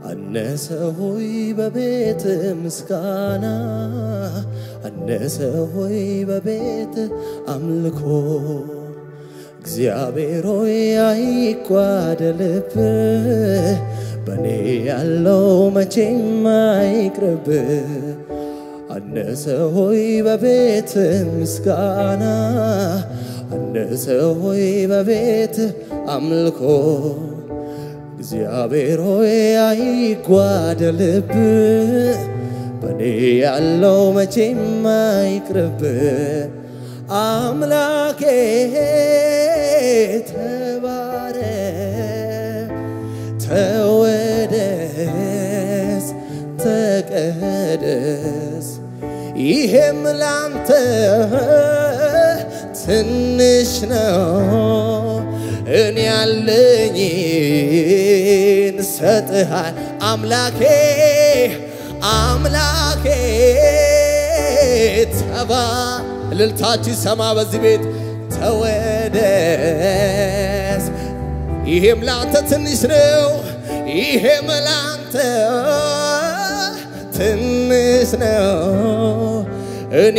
አነሰ ሆይ በቤት ምስጋና አነሰ ሆይ በቤት አምልኮ እግዚአብሔር ሆይ አይጓደልብ በእኔ ያለው መቼም አይቅርብ አነሰ ሆይ በቤት ምስጋና አነሰ ሆይ በቤት አምልኮ እግዚአብሔር ሆይ አይጓደልብ በእኔ ያለው መቼም አይቅርብ አምላኬ ተባረ ተወደስ ተቀደስ ይሄም ላንተ ትንሽ ነው እኔ ያለኝን ሰጥሃል አምላኬ አምላኬ ተባ እልልታችሁ ሰማ በዚህ ቤት ተወደስ ይሄም ላንተ ትንሽ ነው ይሄም ላንተ ትንሽ ነው እኔ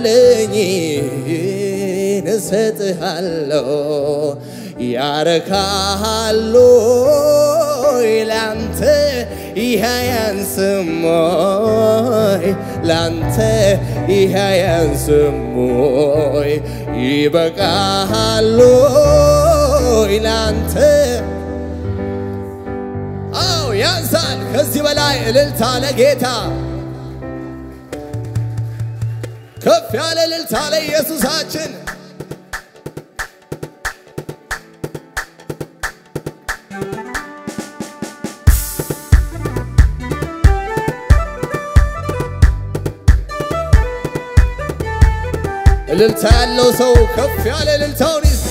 ያለኝን እሰጥሃለሁ ያረካሃሉ ላንተ ይህ ያንስሞይ ላንተ ይህ ያንስሞይ ይበቃሃሉ ላንተ አው ያንሳል ከዚህ በላይ እልልታ ለጌታ ከፍ ያለ እልልታ ለኢየሱሳችን እልልታ ያለው ሰው ከፍ ያለ እልልታውን ይዝ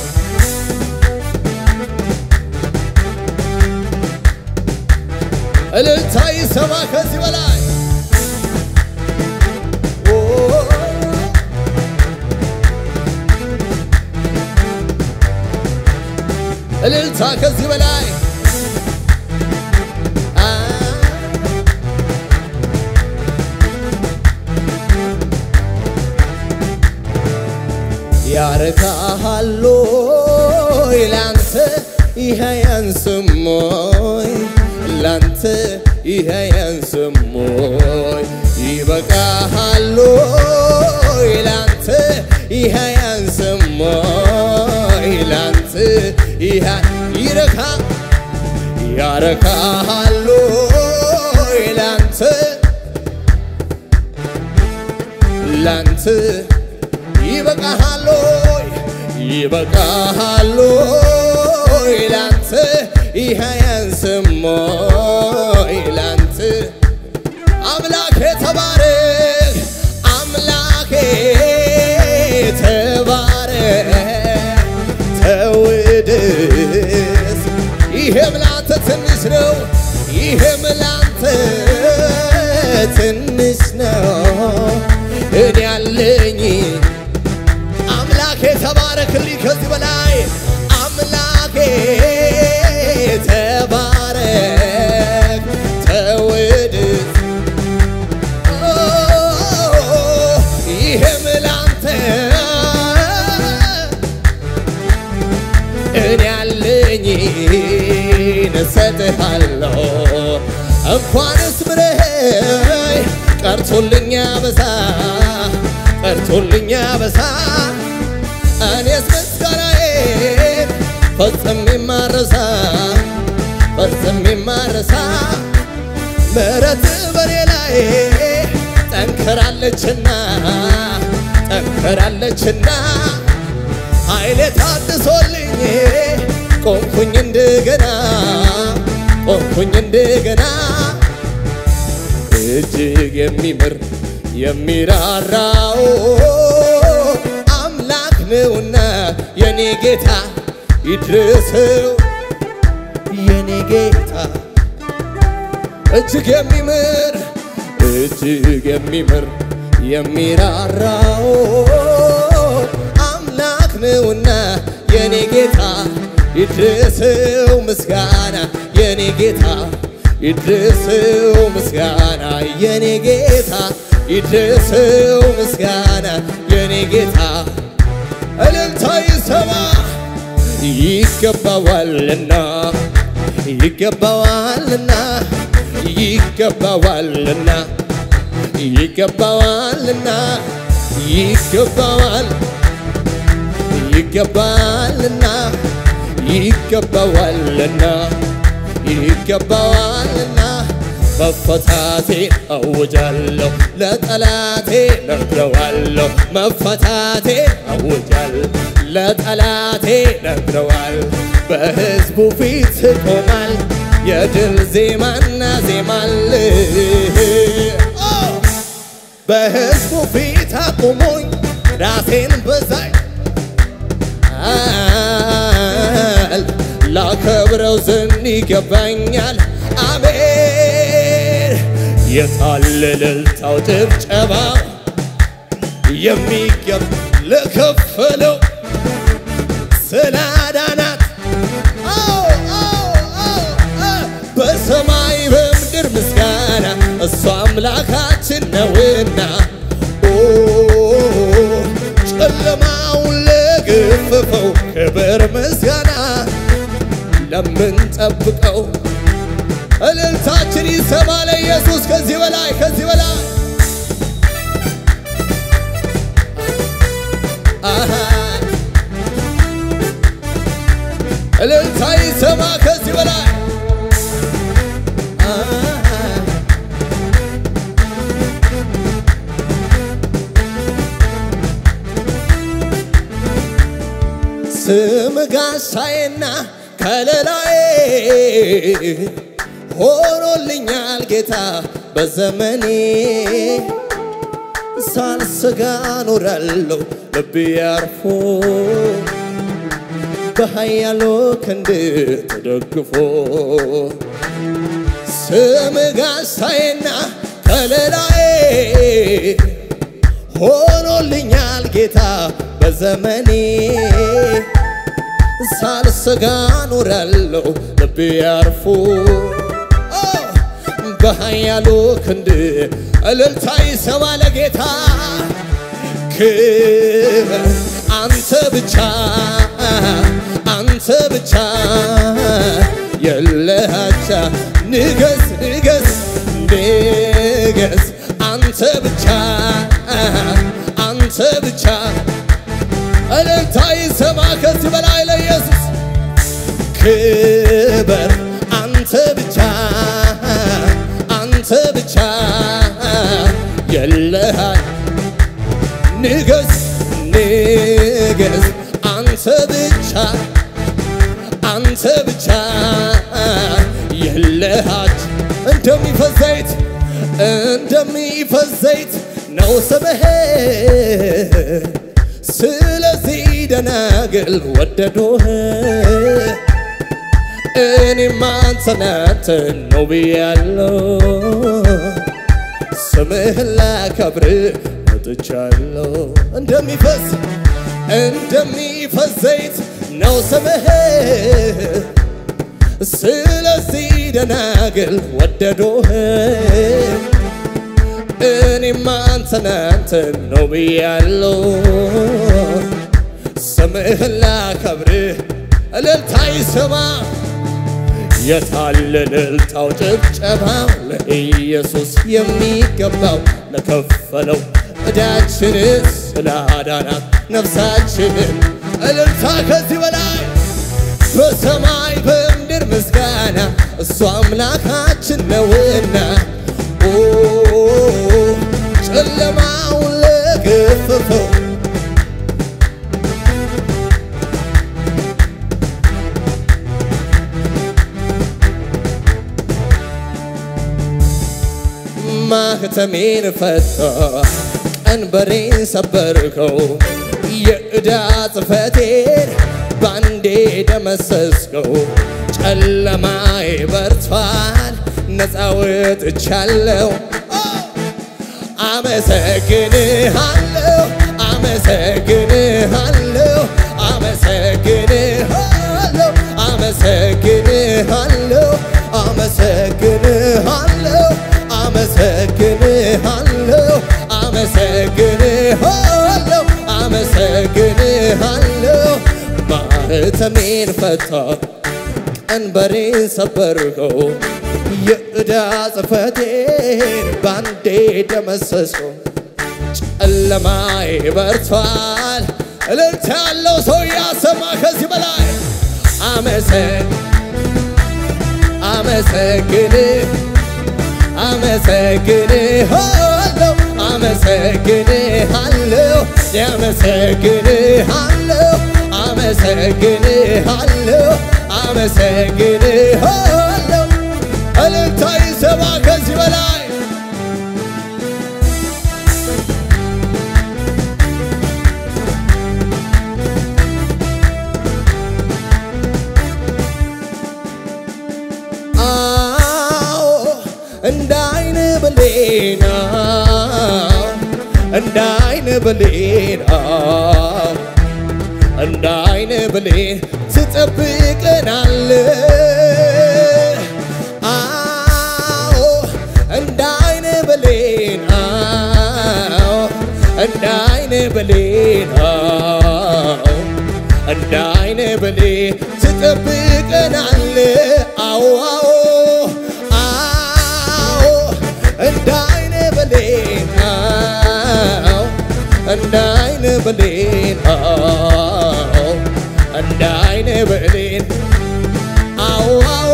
እልልታ ይሰማ ከዚህ በላይ እልልታ ከዚህ በላይ ያረካሃሎ ላንተ ይህ ያንስሞይ ላንተ ይህ ያንስሞይ ይበቃሃሎ ላንተ ይህ ያንስሞይ ላንተ ይህ ይረካ ያረካሃሎ ላንተ ላንተ ይበቃሃሎ ይበቃሃሎ ላንተ ይህ ያንስሞይ ላንተ አምላኬ ተባረክ አምላኬ ተባረክ ተውደስ ይሄም ላንተ ትንሽ ነው ይሄም ላንተ ትንሽ ነው እኔ ያለኝ አምላኬ ተባረክልኝ ከዚህ በላይ አምላኬ ተባረክ ተውድስ ይህም ላንተ እኔ ያለኝን እሰጥሃለሁ እንኳንስ ምረኸኝ ቀርቶልኛ በሳ ቀርቶልኛ በሳ እኔስ ምስጋናዬን ፈጽሜ ማረሳ ፈጽሜ ማረሳ ምሕረት በኔ ላይ ጠንክራለችና ጠንክራለችና ኃይሌ ታድሶልኝ ቆምኩኝ እንደገና ቆምኩኝ እንደገና እጅግ የሚምር የሚራራው አምላክ ነውና የኔ ጌታ ይድረሰው የኔ ጌታ እጅግ የሚምር እጅግ የሚምር የሚራራው አምላክ ነውና የኔ ጌታ ይድረሰው ምስጋና የኔ ጌታ ይድረሰው ምስጋና የኔ ጌታ ይድረሰው ምስጋና የኔ ጌታ እልልታ ይሰማ ይገባዋልና ይገባዋልና ይገባዋልና ይገባዋልና ይገባዋል ይገባልና ይገባዋልና ይገባዋልና መፈታቴ አውጃለሁ ለጠላቴ ነግረዋለሁ መፈታቴ አውጃል ለጠላቴ ነግረዋል በሕዝቡ ፊት ቆማል የድል ዜማና ዜማል በሕዝቡ ፊት አቁሞኝ ራሴን በዛይ ይገባኛል ላከብረው ዘንድ ይገባኛል አሜን የታለ እልልታው ጭብጨባው የሚገብ ለከፈለው ስላዳናት አዎ አዎ አዎ አዎ በሰማይ በምድር ምስጋና እሱ አምላካችን ነውና ኦ ጨለማውን ለገፈፈው ክብር ምስጋና ለምንጠብቀው እልልታችን ይሰማ ለኢየሱስ ከዚህ በላይ ከዚህ በላይ አሃ እልልታ ይሰማ ከዚህ በላይ አሃ ስም ጋሻዬና ከለላዬ ሆኖልኛል ጌታ በዘመኔ ሳልሰጋ ኖራለሁ ልቤ ያርፎ በኃያሉ ክንድ ተደግፎ ስም ጋሻዬና ከለላዬ ሆኖልኛል ጌታ በዘመኔ ሳልሰጋ ኖራለሁ ልቤ ያርፎ በኃያሉ ክንድ እልልታ ይሰማ ለጌታ ክብር አንተ ብቻ አንተ ብቻ የለሃቻ ንገስ ንገስ ንገስ አንተ ብቻ አንተ ብቻ እልልታ ይሰማ ከዚህ በላይ ለኢየሱስ ክብር አንተ ብቻ አንተ ብቻ የለሃ ንገስ ንገስ አንተ ብቻ አንተ ብቻ የለሃች እንደሚፈስ ዘይት እንደሚፈስ ዘይት ነው ስምህ ስለዚህ ደናግል ወደዶህ እኔም አንተን አንተን ነው ብያለሁ ስምህን ላከብር መጥቻለሁ እንደሚፈስ እንደሚፈስ ዘይት ነው ስምህ ስለዚህ ደናግል ወደዶህ እኔም አንተን አንተን ነው ብያለሁ ስምህን ላከብርህ እልልታ ይሰማ የታለ እልልታው ጭብጨባው ለኢየሱስ የሚገባው ለከፈለው ዕዳችንን ስላዳናት ነፍሳችንን እልልታ ከዚህ በላይ በሰማይ በምድር ምስጋና እሱ አምላካችን ነውና ኦ ጨለማውን ለገፈፈው ማህተሜን ፈታ ቀንበሬን ሰበርከው የዕዳ ጽሕፈቴን ባንዴ ደመሰስከው ጨለማዬ በርቷል ነፃ ወጥቻለሁ አመሰግንሃለሁ አመሰግንሃለሁ አመሰግንሃለሁ አመሰግንሃለሁ አመሰግንሃለሁ አመሰግንሃለሁ አመሰግንሃለሁ አመሰግንሃለሁ ማህተሜን ፈታ ቀንበሬን ሰበርከው የዕዳ ጽሕፈቴን ባንዴ ደመሰሰው ጨለማዬ በርቷል እልልታ ያለው ሰው ያሰማ ከዚህ በላይ አመሰግ አመሰግን አመሰግንሃለሁ አመሰግንሃለሁ ያመሰግንሃለሁ አመሰግንሃለሁ አመሰግንሃለሁ እልልታ ይሰማ ከዚህ በላይ አዎ እንደ አይን ብሌና እንደ አይን ብሌና እንደ አይን ብሌን ትጠብቀናል። አዎ እንደ አይን ብሌን አዎ እንደ አይን ብሌን አዎ እንደ አይን ብሌን ትጠብቀናል። አዎ አዎ አዎ እንደ አይን ብሌን አዎ እንደ አይን ብሌን አዎ እንደ አይን ብሌን አዎ አዎ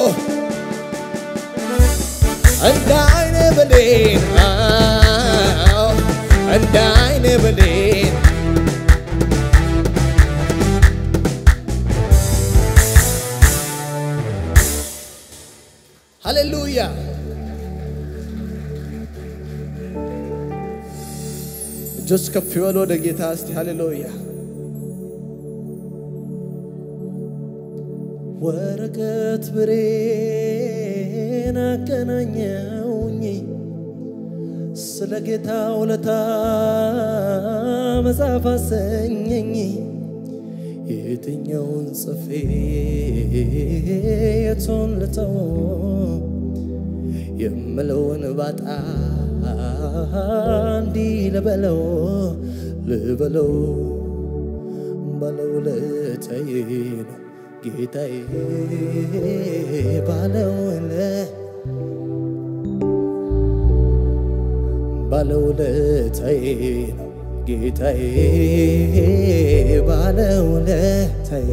እንደ አይን ብሌን አዎ እንደ አይን ብሌን ሃሌሉያ እጆች ከፍ ይበሉ ወደ ጌታ እስቲ ሃሌሉያ ወረቀት ብሬን አገናኘውኝ ስለ ጌታ ውለታ መጽሐፍ አሰኘኝ የትኛውን ጽፌ የቱን ልተው የምለውን ባጣ እንዲህ ልበለው ልበለው ባለውለታዬ ነው ጌታዬ ባለውለ ባለውለታዬ ነው ጌታዬ ባለውለታዬ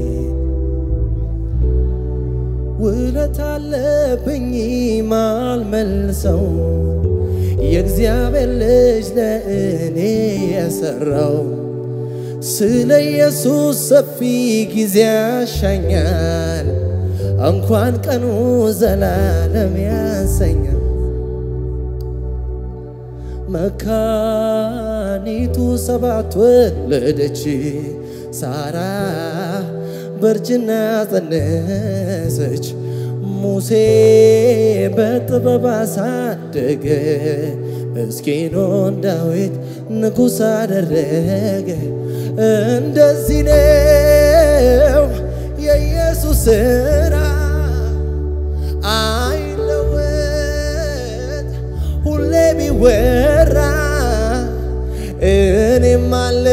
ውለት አለብኝ ማልመልሰው የእግዚአብሔር ልጅ ለእኔ የሰራው ስለ ኢየሱስ ሰፊ ጊዜ ያሻኛል እንኳን ቀኑ ዘላለም ያሰኛል መካኒቱ ሰባት ወለደች ሳራ በእርጅና ጸነሰች ሙሴ በጥበብ አሳደገ ምስኪኑን ዳዊት ንጉሥ አደረገ እንደዚህ ነው የኢየሱስ ሥራ አይለወጥ ሁሌ ቢወራ እኔም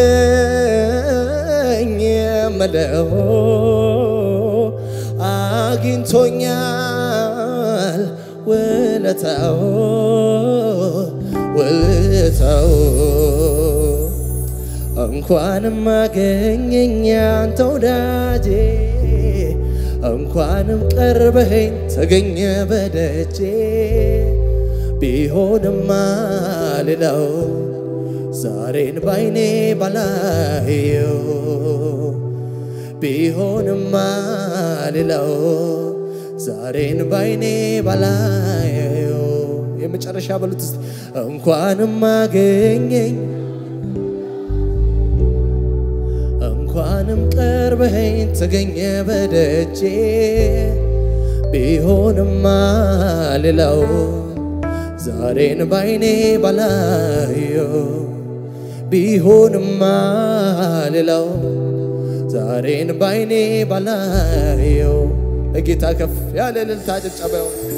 አለኝ የምለው አግኝቶኛል ውለታው ውለታው እንኳንም አገኘኝ አንተ ወዳጄ እንኳንም ቀርበኸኝ ተገኘ በደጄ ቢሆንማ ሌላው ዛሬን ባይኔ ባላየው ቢሆንማ ሌላው ዛሬን ባይኔ ባላየው የመጨረሻ በሉት እስቲ እንኳንም አገኘኝ እንኳንም ቀርበኸኝ ተገኘ በደጄ ቢሆንማ ሌላው ዛሬን ባይኔ ባላየው ቢሆንማ ሌላው ዛሬን ባይኔ ባላየው ለጌታ ከፍ ያለ እልልታ ጭብጨባ ይሆን።